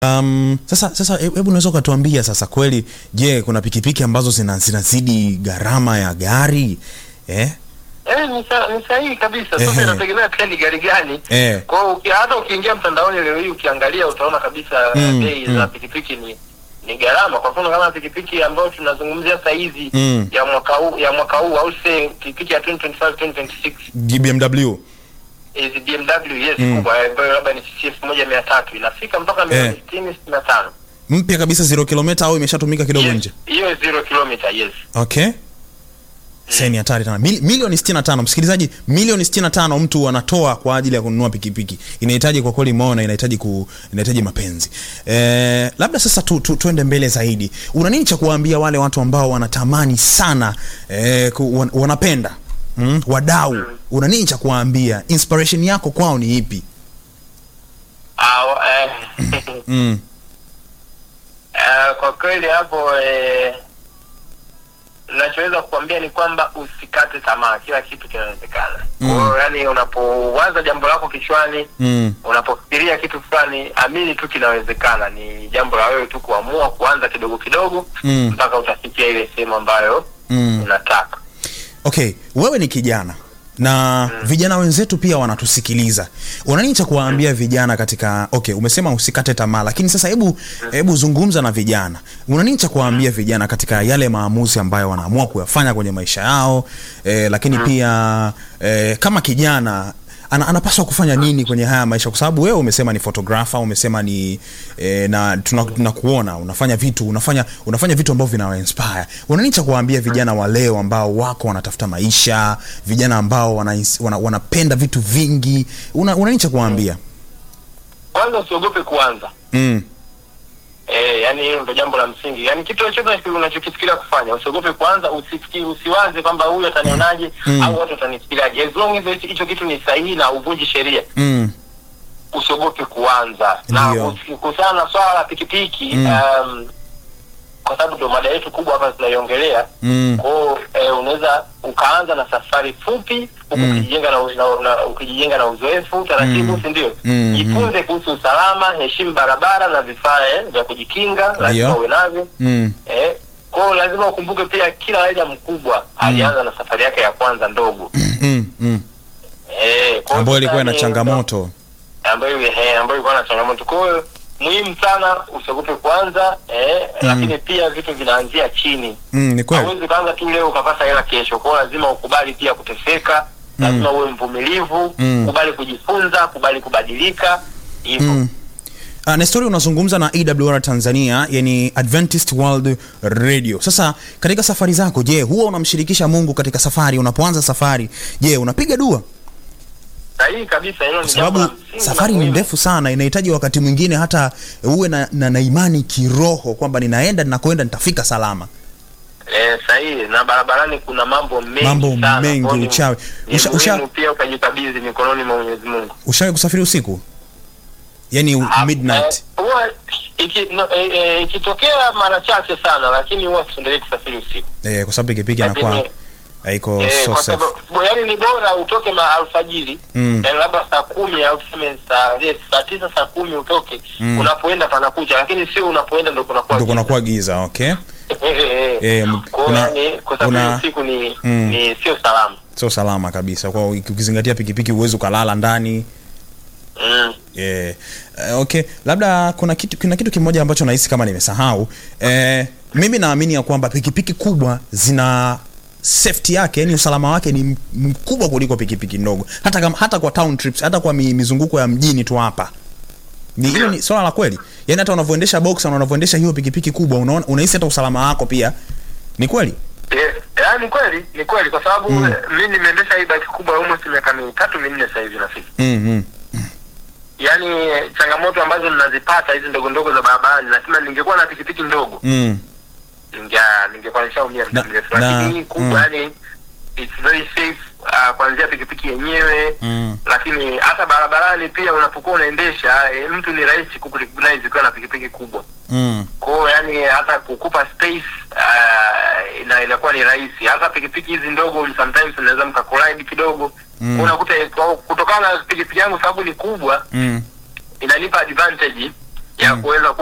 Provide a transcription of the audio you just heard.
Um, sasa sasa he- hebu unaweza ukatuambia sasa kweli, je, kuna pikipiki ambazo zina zinazidi gharama ya gari eh? Eh, ni sa- ni sahihi kabisa. Ehe. Sasa inategemea pia ni gari gani. Eh. Kwa hiyo uki- hata ukiingia mtandaoni leo hii ukiangalia utaona kabisa Mm, bei mm. za pikipiki ni ni gharama. Kwa mfano kama pikipiki ambayo tunazungumzia sasa hizi Mm. ya mwaka huu ya mwaka huu au say pikipiki ya 2025 2026 BMW hizi BMW yes Mm. kubwa ambayo labda ni CC 1300 inafika mpaka milioni Eh. 60 65. mpya kabisa zero kilomita au imeshatumika kidogo Yes, nje? Hiyo zero kilometer yes. Okay. Sasa ni hatari sana. Mil, milioni 65 msikilizaji, milioni 65 mtu anatoa kwa ajili ya kununua pikipiki. Inahitaji kwa kweli maona, inahitaji ku, inahitaji mapenzi. Eh, labda sasa tu, tu, tuende mbele zaidi. Una nini cha kuwaambia wale watu ambao wanatamani sana eh, ku, wan, wanapenda mm, wadau. Una nini cha kuwaambia? Inspiration yako kwao ni ipi? Ah, eh, Mm. eh, kwa kweli hapo eh, nachoweza kukwambia ni kwamba usikate tamaa, kila kitu kinawezekana. Mm. Kwa hiyo yani, unapowaza jambo lako kichwani, Mm. unapofikiria kitu fulani, amini tu kinawezekana. Ni jambo la wewe tu kuamua kuanza kidogo kidogo Mm. mpaka utafikia ile sehemu ambayo Mm. unataka. Okay, wewe ni kijana na vijana wenzetu pia wanatusikiliza. Una nini cha kuwaambia vijana katika okay, umesema usikate tamaa, lakini sasa hebu hebu zungumza na vijana. Una nini cha kuwaambia vijana katika yale maamuzi ambayo wanaamua kuyafanya kwenye maisha yao eh, lakini pia eh, kama kijana ana, anapaswa kufanya nini kwenye haya maisha, kwa sababu wewe umesema ni photographer, umesema ni eh, na tunakuona tuna tunakuona, unafanya vitu unafanya unafanya vitu ambavyo vinawa inspire. Una nini cha kuwaambia vijana wa leo ambao wako wanatafuta maisha, vijana ambao wana, wana, wanapenda vitu vingi, una, una nini cha kuwaambia? Kwanza usiogope kuanza. Mm. Eh, yani hilo ndo jambo la msingi. Yani kitu chochote unachokifikiria kufanya, usiogope kwanza, usifikiri usiwaze kwamba huyu atanionaje Mm. au watu watanifikiriaje. As long as hicho- hicho kitu ni sahihi na uvunji sheria, Mm. usiogope kuanza. Ndio. Na usi- kuhusiana na swala la pikipiki, Mm. um, kwa sababu ndo mada yetu kubwa hapa tunaiongelea. Mm. Kwa hiyo eh, unaweza ukaanza na safari fupi huku Mm. ukijijenga na, na, na ukijijenga na uzoefu taratibu, Mm. si ndio? Mm. Jifunze kuhusu usalama, heshimu barabara na vifaa eh, vya kujikinga, lazima Ndio. uwe navyo. Mm. Eh, kwa hiyo lazima ukumbuke pia kila raia mkubwa alianza na safari yake ya kwanza ndogo. Mm. Mm. Eh, kwa hiyo Ambayo ilikuwa ina sasa ni- changamoto. ambayo eh, ambayo ilikuwa na changamoto. Kwa hiyo muhimu sana usiogope kwanza eh, lakini pia vitu vinaanzia chini. Mm, ni kweli. Hauwezi kaanza tu leo ukapata hela kesho. Kwa hiyo lazima ukubali pia kuteseka, lazima uwe mvumilivu, Mm. kubali kujifunza, kubali kubadilika hivyo. Mm. Uh, Nestori unazungumza na AWR Tanzania, yani Adventist World Radio. Sasa katika safari zako, je, huwa unamshirikisha Mungu katika safari? Unapoanza safari, je, unapiga dua? Sahihi kabisa, hilo Kwa ni jambo sababu la msingi na safari ni muhimu. ndefu sana, inahitaji wakati mwingine hata uwe na, na, na imani kiroho kwamba ninaenda ninakoenda nitafika salama. Eh, sahihi na barabarani kuna mambo mengi Mambo sana. mengi, Kwa hiyo ni- uchawi. Ni Usha- usha- muhimu pia ukajikabidhi mikononi mwa Mwenyezi Mungu. Ushawahi kusafiri usiku, yani Ah, midnight? eh, huwa iki- no, eh, eh, ikitokea mara chache sana, lakini huwa siendelee kusafiri usiku. Eh, kwa sababu pikipiki inakuwa Lakini, haiko eh, so kwa safe. sababu yaani ni bora utoke ma alfajiri Mm. yaani labda saa kumi au tuseme saa yes, saa tisa saa kumi utoke Mm. unapoenda panakucha, lakini sio unapoenda ndo kunakuwa Ndio giza. kunakuwa giza, okay? Eh, eh, Eh, eh. m- Kwa hiyo kuna- yaani kusafiri kuna- usiku ni Mm. ni sio salama. Sio salama kabisa, kwa ukizingatia pikipiki huwezi ukalala ndani Mm. Yeah. Uh, okay, labda kuna kitu, kuna kitu kimoja ambacho nahisi kama nimesahau. Eh, mimi naamini ya kwamba pikipiki kubwa zina safety yake, yani usalama wake ni m- mkubwa kuliko pikipiki ndogo, hata kama, hata kwa town trips, hata kwa mi, mizunguko ya mjini tu hapa. Ni hilo ni swala la kweli. Yani hata unavyoendesha boxer na unavyoendesha hiyo pikipiki kubwa, unaona unahisi hata usalama wako pia. Ni kweli? Eh, yaani kweli ni kweli kwa sababu mm. mi nimeendesha hii bike kubwa almost miaka mitatu minne sasa hivi nafika Mm, mm. yaani changamoto ambazo ninazipata hizi ndogo ndogo za barabarani nasema ningekuwa na pikipiki ndogo Mm. ninge- ningekuwa nishaumia Na- muda mrefu na- lakini hii kubwa mm. yani it's very safe uh, kuanzia pikipiki yenyewe Mm. lakini hata barabarani pia unapokuwa unaendesha e, mtu ni rahisi kukurecognize ukiwa na pikipiki kubwa Mm. kwao yani hata kukupa space uh, ina, inakuwa ni rahisi hata pikipiki hizi ndogo sometimes unaweza mkakolide kidogo Mm. unakuta kwa- kutokana na pikipiki yangu sababu ni kubwa